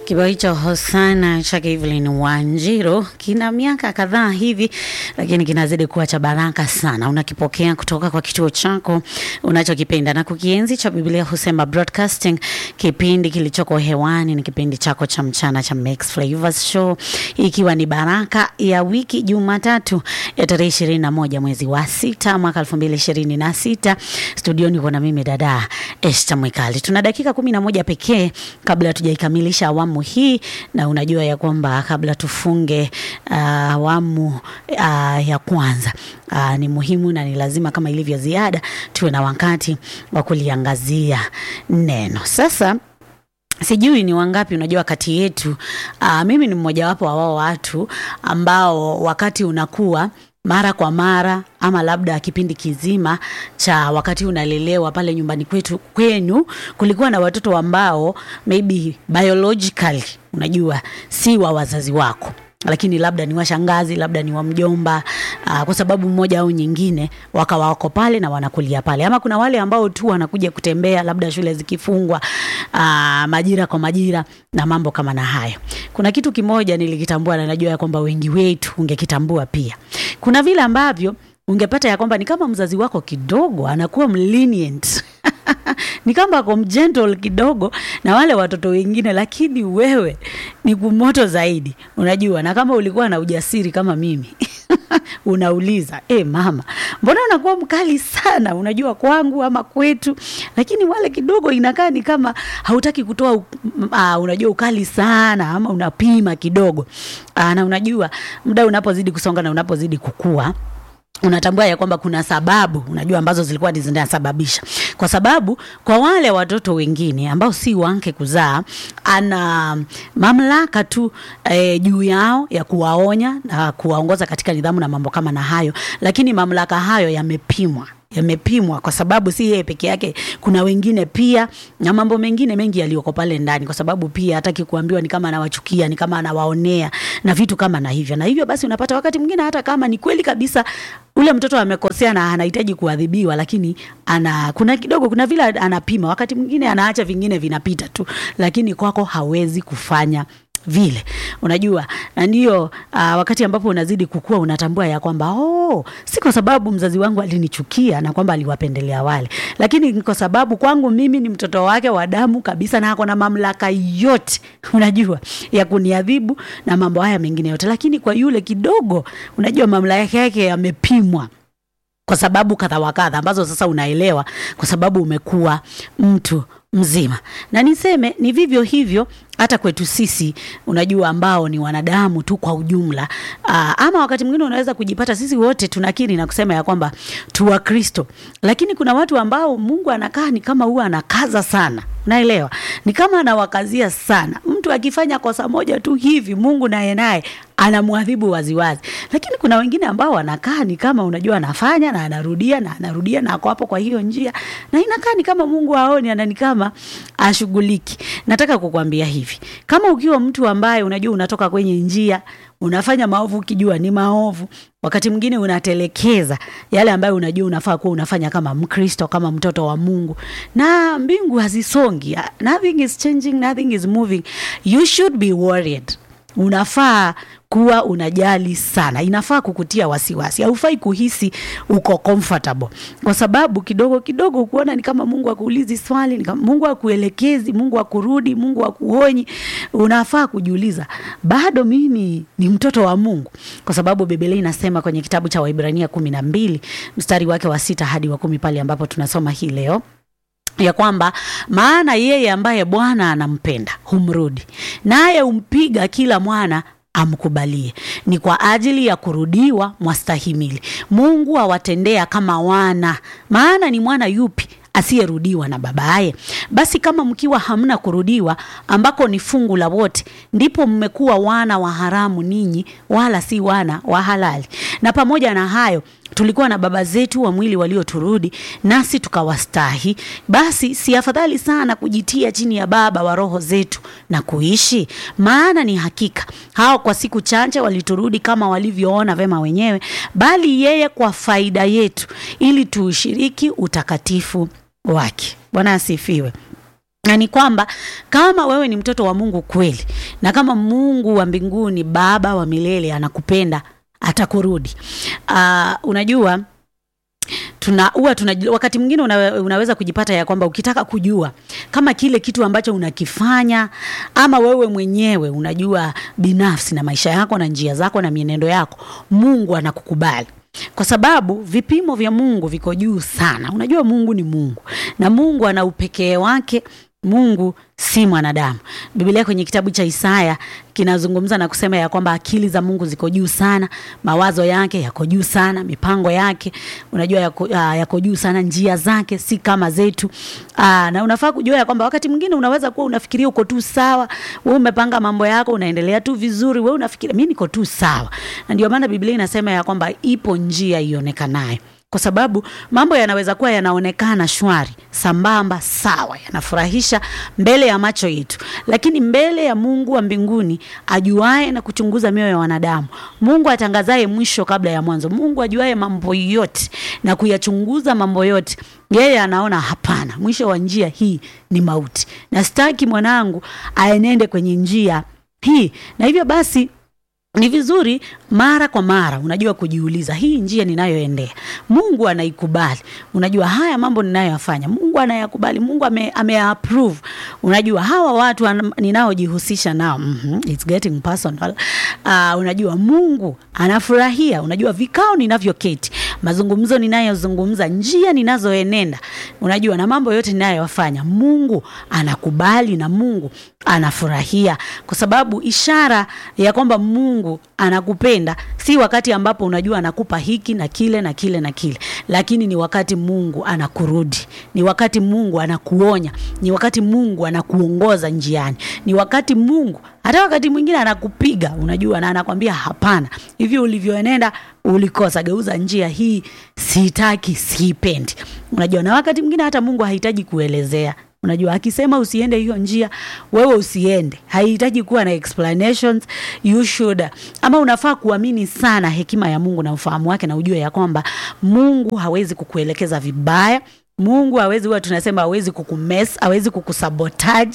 Kibao hicho Hosana cha Evelyn Wanjiru kina miaka kadhaa hivi, lakini kinazidi kuwa cha baraka sana. Unakipokea kutoka kwa kituo chako unachokipenda na kukienzi cha Biblia Husema Broadcasting. Kipindi kilichoko hewani ni kipindi chako cha mchana cha Mix Flavors Show, ikiwa ni baraka ya wiki Jumatatu ya tarehe ishirini na moja mwezi wa sita mwaka elfu mbili ishirini na sita. Studioni kuna mimi dada Esther Mwikali. Tuna dakika kumi na moja pekee kabla hatujaikamilisha awamu hii, na unajua ya kwamba kabla tufunge uh, awamu uh, ya kwanza uh, ni muhimu na ni lazima kama ilivyo ziada tuwe na wakati wa kuliangazia neno. Sasa sijui ni wangapi unajua kati yetu uh, mimi ni mmojawapo wa wao watu ambao wakati unakuwa mara kwa mara ama labda kipindi kizima cha wakati unalelewa pale nyumbani kwetu kwenu, kulikuwa na watoto ambao maybe biologically unajua si wa wazazi wako lakini labda ni washangazi, labda ni wa mjomba, aa, kwa sababu mmoja au nyingine wakawa wako pale na wanakulia pale, ama kuna wale ambao tu wanakuja kutembea, labda shule zikifungwa, aa, majira kwa majira na mambo kama na hayo. Kuna kitu kimoja nilikitambua na najua ya kwamba wengi wetu ungekitambua pia. Kuna vile ambavyo ungepata ya kwamba ni kama mzazi wako kidogo anakuwa mlenient ni kama ako mgentle kidogo na wale watoto wengine, lakini wewe ni kumoto zaidi, unajua. Na kama ulikuwa na ujasiri kama mimi unauliza e, mama, mbona unakuwa mkali sana, unajua kwangu ama kwetu, lakini wale kidogo inakaa ni kama hautaki kutoa uh, unajua ukali sana, ama unapima kidogo uh, na unajua muda unapozidi kusonga na unapozidi kukua unatambua ya kwamba kuna sababu unajua ambazo zilikuwa zinasababisha, kwa sababu kwa wale watoto wengine ambao si wake kuzaa, ana mamlaka tu e, juu yao ya kuwaonya na kuwaongoza katika nidhamu na mambo kama na hayo, lakini mamlaka hayo yamepimwa yamepimwa kwa sababu si yeye peke yake, kuna wengine pia na mambo mengine mengi yaliyoko pale ndani, kwa sababu pia hataki kuambiwa ni kama anawachukia, ni kama anawaonea na vitu kama na hivyo na hivyo. Basi unapata wakati mwingine hata kama ni kweli kabisa ule mtoto amekosea na anahitaji kuadhibiwa, lakini ana kuna kidogo, kuna vile anapima, wakati mwingine anaacha vingine vinapita tu, lakini kwako hawezi kufanya vile unajua, na ndio uh, wakati ambapo unazidi kukua unatambua ya kwamba oh, si kwa sababu mzazi wangu alinichukia na kwamba aliwapendelea wale, lakini kwa sababu kwangu mimi ni mtoto wake wa damu kabisa, na ako na mamlaka yote unajua ya kuniadhibu na mambo haya mengine yote, lakini kwa yule kidogo, unajua mamlaka yake yamepimwa kwa sababu kadha wa kadha ambazo sasa unaelewa kwa sababu umekuwa mtu mzima. Na niseme ni vivyo hivyo hata kwetu sisi, unajua, ambao ni wanadamu tu kwa ujumla. Aa, ama wakati mwingine unaweza kujipata sisi wote tunakiri na kusema ya kwamba tu wa Kristo, lakini kuna watu ambao Mungu anakaa ni kama huwa anakaza sana, unaelewa, ni kama anawakazia sana. Mtu akifanya kosa moja tu hivi, Mungu naye naye anamwadhibu waziwazi, lakini kuna wengine ambao wanakaa ni kama unajua, anafanya na anarudia na anarudia na ako hapo kwa hiyo njia, na inakaa ni kama Mungu aoni, ana ni kama ashughuliki. Nataka kukwambia hivi, kama ukiwa mtu ambaye unajua unatoka kwenye njia unafanya maovu ukijua ni maovu, wakati mwingine unatelekeza yale ambayo unajua unafaa kuwa unafanya kama Mkristo, kama mtoto wa Mungu, na mbingu hazisongi. Nothing is changing, nothing is moving. You should be worried. Unafaa kuwa unajali sana, inafaa kukutia wasiwasi. Haufai kuhisi uko comfortable, kwa sababu kidogo kidogo kuona ni kama Mungu akuulizi swali, ni kama Mungu akuelekezi, Mungu akurudi, Mungu akuonyi. Unafaa kujiuliza, bado mimi ni mtoto wa Mungu? Kwa sababu Biblia inasema kwenye kitabu cha Waibrania kumi na mbili mstari wake wa sita hadi wa kumi pale ambapo tunasoma hii leo ya kwamba maana yeye ambaye Bwana anampenda humrudi, naye humpiga kila mwana amkubalie. Ni kwa ajili ya kurudiwa mwastahimili. Mungu awatendea kama wana. Maana ni mwana yupi asiyerudiwa na babaye? Basi kama mkiwa hamna kurudiwa, ambako ni fungu la wote, ndipo mmekuwa wana wa haramu ninyi, wala si wana wa halali. Na pamoja na hayo tulikuwa na baba zetu wa mwili walioturudi, nasi tukawastahi. Basi si afadhali sana kujitia chini ya baba wa roho zetu na kuishi? Maana ni hakika hao kwa siku chache waliturudi kama walivyoona vema wenyewe, bali yeye kwa faida yetu, ili tuushiriki utakatifu wake. Bwana asifiwe. na ni kwamba kama wewe ni mtoto wa Mungu kweli, na kama Mungu wa mbinguni Baba wa milele anakupenda, atakurudi. Uh, unajua tuna huwa tuna wakati mwingine una, unaweza kujipata ya kwamba ukitaka kujua kama kile kitu ambacho unakifanya ama wewe mwenyewe unajua binafsi na maisha yako na njia zako na mienendo yako, Mungu anakukubali kwa sababu vipimo vya Mungu viko juu sana. Unajua Mungu ni Mungu na Mungu ana upekee wake. Mungu si mwanadamu. Biblia kwenye kitabu cha Isaya kinazungumza na kusema ya kwamba akili za Mungu ziko juu sana, mawazo yake yako juu sana, mipango yake unajua yako, uh, yako juu sana, njia zake si kama zetu. Uh, na unafaa kujua ya kwamba wakati mwingine unaweza kuwa unafikiria uko tu sawa, wewe umepanga mambo yako, unaendelea tu vizuri, wewe unafikiria mimi niko tu sawa. Na ndio maana Biblia inasema ya kwamba ipo njia ionekanayo kwa sababu mambo yanaweza kuwa yanaonekana shwari, sambamba, sawa, yanafurahisha mbele ya macho yetu, lakini mbele ya Mungu wa mbinguni ajuaye na kuchunguza mioyo ya wanadamu, Mungu atangazaye mwisho kabla ya mwanzo, Mungu ajuaye mambo yote na kuyachunguza mambo yote, yeye anaona hapana, mwisho wa njia hii ni mauti, na sitaki mwanangu aenende kwenye njia hii, na hivyo basi ni vizuri mara kwa mara, unajua, kujiuliza hii njia ninayoendea Mungu anaikubali? Unajua, haya mambo ninayoyafanya Mungu anayakubali? Mungu ame, ame approve? Unajua, hawa watu ninaojihusisha nao mm -hmm, it's getting personal. Uh, unajua Mungu anafurahia, unajua, vikao ninavyoketi, mazungumzo ninayozungumza, njia ninazoenenda, unajua, na mambo yote ninayoyafanya Mungu anakubali na Mungu anafurahia, kwa sababu ishara ya kwamba Mungu anakupenda si wakati ambapo unajua anakupa hiki na kile na kile na kile, lakini ni wakati Mungu anakurudi, ni wakati Mungu anakuonya, ni wakati Mungu anakuongoza njiani, ni wakati Mungu hata wakati mwingine anakupiga, unajua, na anakwambia hapana, hivi ulivyoenenda ulikosa, geuza njia hii, sitaki, siipendi. Unajua, na wakati mwingine hata Mungu hahitaji kuelezea Unajua, akisema usiende hiyo njia, wewe usiende, haihitaji kuwa na explanations. You should ama unafaa kuamini sana hekima ya Mungu na ufahamu wake, na ujue ya kwamba Mungu hawezi kukuelekeza vibaya. Mungu hawezi, huwa tunasema hawezi kukumes, hawezi kukusabotage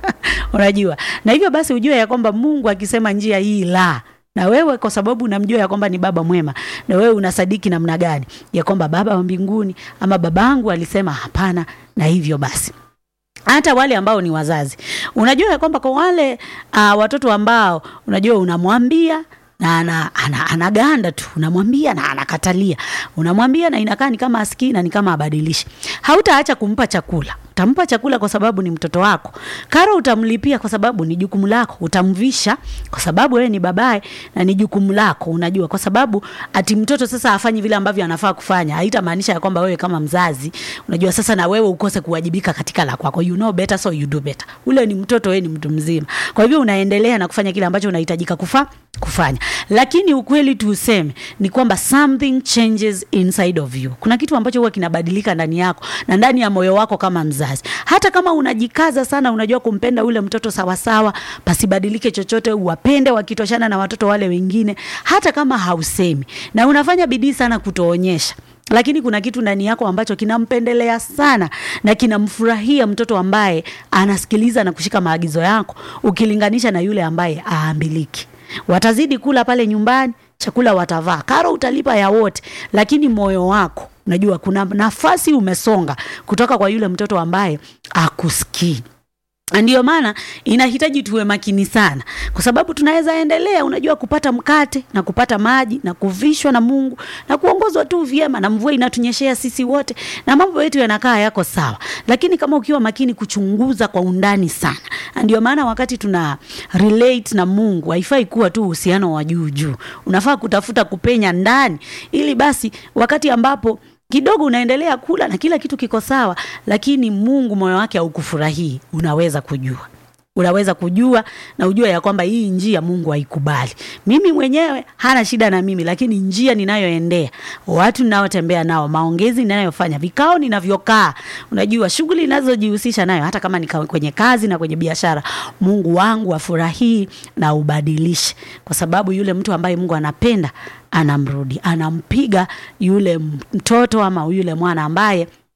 unajua, na hivyo basi ujue ya kwamba Mungu akisema njia hii la na wewe kwa sababu unamjua ya kwamba ni baba mwema, na wewe unasadiki namna gani ya kwamba baba wa mbinguni ama babangu alisema hapana, na hivyo basi hata wale ambao ni wazazi, unajua ya kwamba kwa wale uh, watoto ambao unajua unamwambia na ana, ana, anaganda tu, unamwambia na anakatalia, unamwambia na inakaa ni kama asikii na ni kama abadilishi. Hautaacha kumpa chakula, utampa chakula kwa sababu ni mtoto wako. Karo utamlipia kwa sababu ni jukumu lako. Utamvisha kwa sababu wewe ni babaye na ni jukumu lako, unajua, kwa sababu ati mtoto sasa afanyi vile ambavyo anafaa kufanya, haitamaanisha ya kwamba wewe kama mzazi, unajua, sasa na wewe ukose kuwajibika katika la kwako. You know better so you do better. Ule ni mtoto, wewe ni mtu mzima, kwa hivyo unaendelea na kufanya kile ambacho unahitajika kufa kufanya lakini ukweli tu useme ni kwamba something changes inside of you. Kuna kitu ambacho huwa kinabadilika ndani yako na ndani ya moyo wako kama mzazi. Hata kama unajikaza sana, unajua kumpenda ule mtoto sawasawa, pasibadilike chochote, uwapende wakitoshana na watoto wale wengine, hata kama hausemi na unafanya bidii sana kutoonyesha lakini kuna kitu ndani yako ambacho kinampendelea sana na kinamfurahia mtoto ambaye anasikiliza na kushika maagizo yako, ukilinganisha na yule ambaye aambiliki. Watazidi kula pale nyumbani, chakula watavaa, karo utalipa ya wote, lakini moyo wako unajua kuna nafasi umesonga kutoka kwa yule mtoto ambaye akusikii. Ndiyo maana inahitaji tuwe makini sana, kwa sababu tunaweza endelea, unajua, kupata mkate na kupata maji na kuvishwa na Mungu na kuongozwa tu vyema, na mvua inatunyeshea sisi wote na mambo yetu yanakaa yako sawa, lakini kama ukiwa makini kuchunguza kwa undani sana. Ndio maana wakati tuna relate na Mungu haifai kuwa tu uhusiano wa juu juu, unafaa kutafuta kupenya ndani, ili basi wakati ambapo kidogo unaendelea kula na kila kitu kiko sawa, lakini Mungu moyo wake haukufurahii, unaweza kujua unaweza kujua na ujua ya kwamba hii njia Mungu haikubali. Mimi mwenyewe hana shida na mimi, lakini njia ninayoendea, watu ninaotembea nao, maongezi ninayofanya, vikao ninavyokaa, unajua shughuli ninazojihusisha nayo, hata kama ni kwenye kazi na kwenye biashara, Mungu wangu afurahii na ubadilishe, kwa sababu yule mtu ambaye Mungu anapenda anamrudi, anampiga yule mtoto ama yule mwana ambaye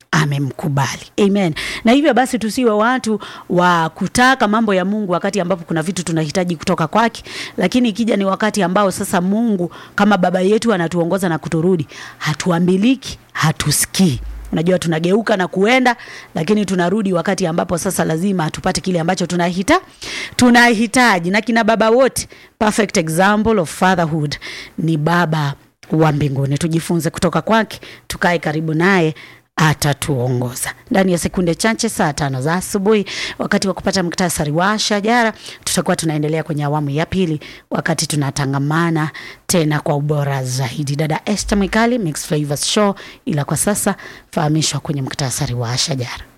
amemkubali amen na hivyo basi tusiwe watu wa kutaka mambo ya mungu wakati ambapo kuna vitu tunahitaji kutoka kwake lakini ikija ni wakati ambao sasa mungu kama baba yetu anatuongoza na kuturudi hatuambiliki hatusikii unajua tunageuka na kuenda lakini tunarudi wakati ambapo sasa lazima tupate kile ambacho tunahita tunahitaji na kina baba wote perfect example of fatherhood ni baba wa mbinguni tujifunze kutoka kwake tukae karibu naye atatuongoza ndani ya sekunde chache saa tano za asubuhi wakati wa kupata muktasari wa shajara tutakuwa tunaendelea kwenye awamu ya pili wakati tunatangamana tena kwa ubora zaidi dada este mwikali mix flavors show ila kwa sasa fahamishwa kwenye muktasari wa shajara